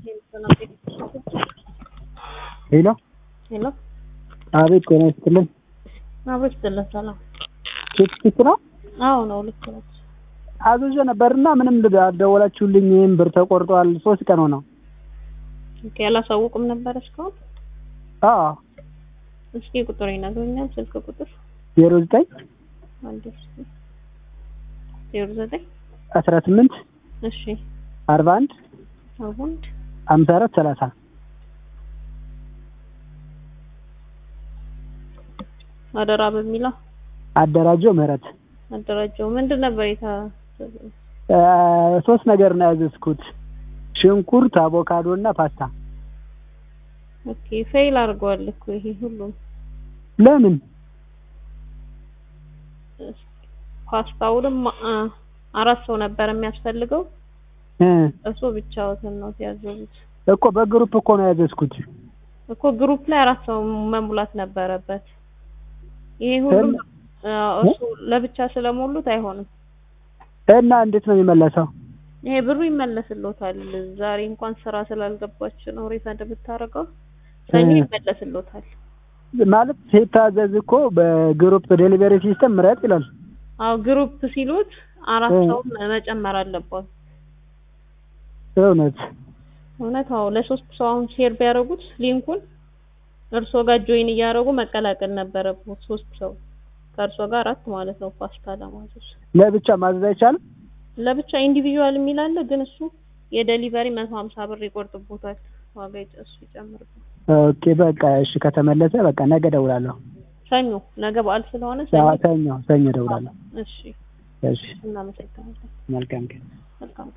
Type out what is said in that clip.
ሄሎ ሄሎ አቤት ጤና ይስጥልን አብሮ ይስጥልን። ሰላም። ኬክ ፒክ ነው አዎ ነው፣ ልክ ነች። አዝዤ ነበርና ምንም ልብ አልደወላችሁልኝም ብር ተቆርጧል ሶስት ቀን ሆነው ኦኬ፣ አላሳውቅም ነበር እስካሁን። አዎ እስኪ ቁጥር ይነግሩኛል፣ ስልክ ቁጥር ዜሮ ዘጠኝ አንድ እስኪ ዜሮ ዘጠኝ አስራ ስምንት እሺ አርባ አንድ አሁን ሀምሳ አራት ሰላሳ አደራ በሚለው አደራጀው ምህረት አደራጀው ምንድን ነበር የታ እ ሶስት ነገር ነው ያዘዝኩት ሽንኩርት አቮካዶ እና ፓስታ ኦኬ ፌል አድርገዋል እኮ ይሄ ሁሉም ለምን ፓስታውንም አ አራት ሰው ነበር የሚያስፈልገው እ እሱ ብቻዎትን ነው ያዘዙት እኮ በግሩፕ እኮ ነው ያዘዝኩት እኮ ግሩፕ ላይ አራት ሰው መሙላት ነበረበት። ይሄ ሁሉም አዎ፣ እሱ ለብቻ ስለሞሉት አይሆንም። እና እንዴት ነው የሚመለሰው ይሄ ብሩ ይመለስሎታል። ዛሬ እንኳን ስራ ስላልገባች ነው ሪፈንድ ብታደርገው ሰኞ እ ይመለስሎታል። ማለት ሲታዘዝ እኮ በግሩፕ ዴሊቨሪ ሲስተም ምረጥ ይላል አዎ ግሩፕ ሲሉት አራት እ ሰው መጨመር አለባት። እውነት እውነት አዎ፣ ለሶስት ሰው አሁን ሼር ቢያደርጉት ሊንኩን እርሶ ጋር ጆይን እያደረጉ መቀላቀል ነበረበት። ሶስት ሰው ከእርሶ ጋር አራት ማለት ነው ፓስታ ለማዘዝ ለብቻ ማዘዝ አይቻልም ለብቻ ኢንዲቪዥዋል የሚል አለ፣ ግን እሱ የዴሊቨሪ መቶ ሀምሳ ብር ይቆርጥቦታል። ዋጋ ይጨ- እሱ ይጨምርበት። ኦኬ በቃ እሺ ከተመለሰ በቃ ነገ እደውላለሁ ሰኞ ነገ በዓል ስለሆነ ሰኞ። ሰኞ ሰኞ እደውላለሁ እሺ እሺ እናመሰግናለን። መልካም ቀን መልካም